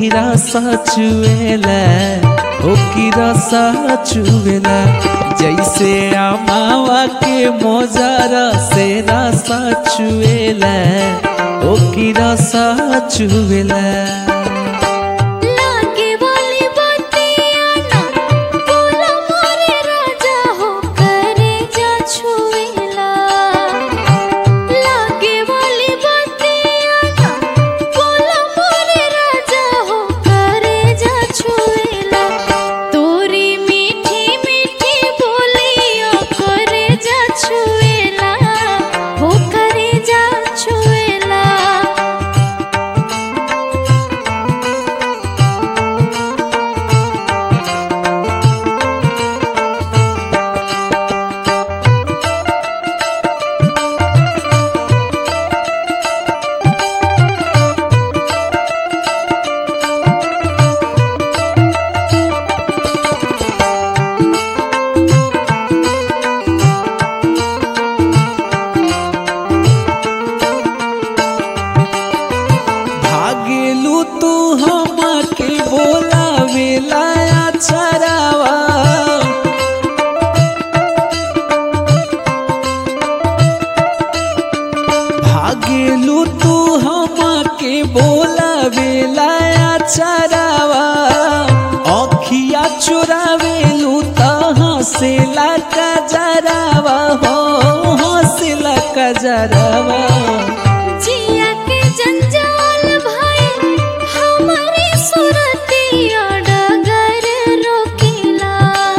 की रसा चुएला ओ की रसा चुएला जैसे आमावा के मोजारा से रसा चुएला ओ की रसा चुएला लागे वाली बतिया ना बोला मोरे राजा हो करे जा छुएला लागे वाली बतिया ना बोला मोरे राजा हो करे जा छुएला तोरी मीठी मीठी बोलियो करे जा छुएला हो करे जा छुएला भागेलू तू हमके बोलावेला चरावा भागेलू तू हमके बोलावेला चरावा अखिया चुरावेलू त हंसेला कजरावा हो हंसेला कजरावा जिया के जंजाल भाई हमारे सुरतिया डगर रोकेला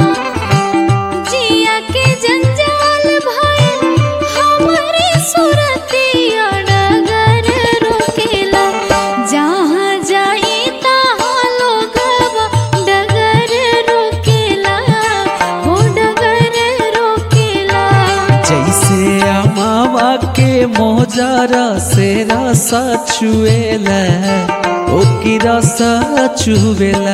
जिया के जंजाल भाई हमारे सुरतिया डगर रोकेला जहाँ जाई तहाँ लोगवा डगर रोकेला हो डगर रोकेला जैसे अमावा के मोजारा से रसा चुएला ओ की रसा चुवेला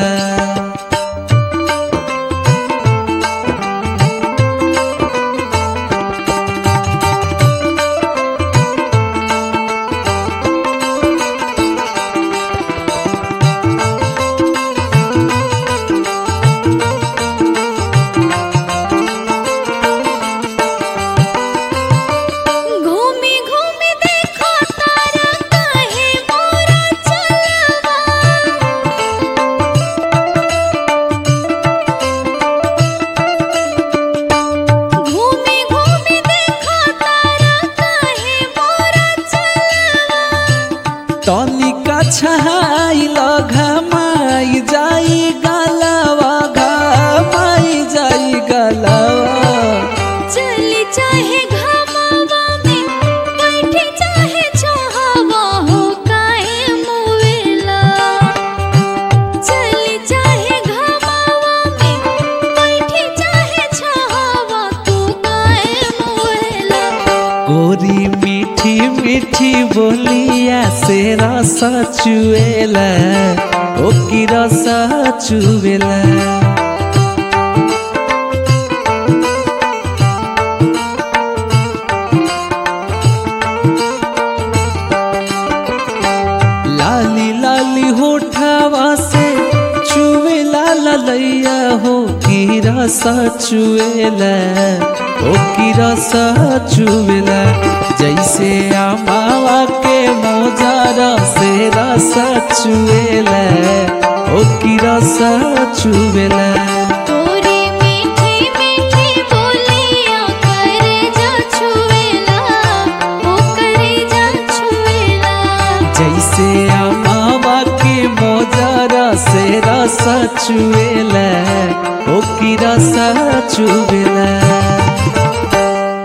घूमी घूमी देखो तारा काहे मोरा चलवा घूमी घूमी देखो तारा काहे मोरा चलवा तनिका छहाई घमाई जाई गलवा घमाई जाई गलवा चली चाहे घमावा में बैठी चाहे छहावा हो काहे मुवेला चली चाहे घमावा में बैठी चाहे छहावा तू काहे मुवेला गोरी मीठी मीठी बोलिया से रसा चुएला ओ की रसा चुवेला लाली लाली होठावा से चुवेला ललैया हो की रसा चुएला ओ की रसा चुवेला जैसे आमावा के मोजारा से रसा चुएला ओ की रसा चुवेला तोरी मीठी मीठी बोलिया करे जा छुएला ओ करे जा छुएला जैसे अमावा के मोजारा से रसा चुएला ओ की रसा चुवेला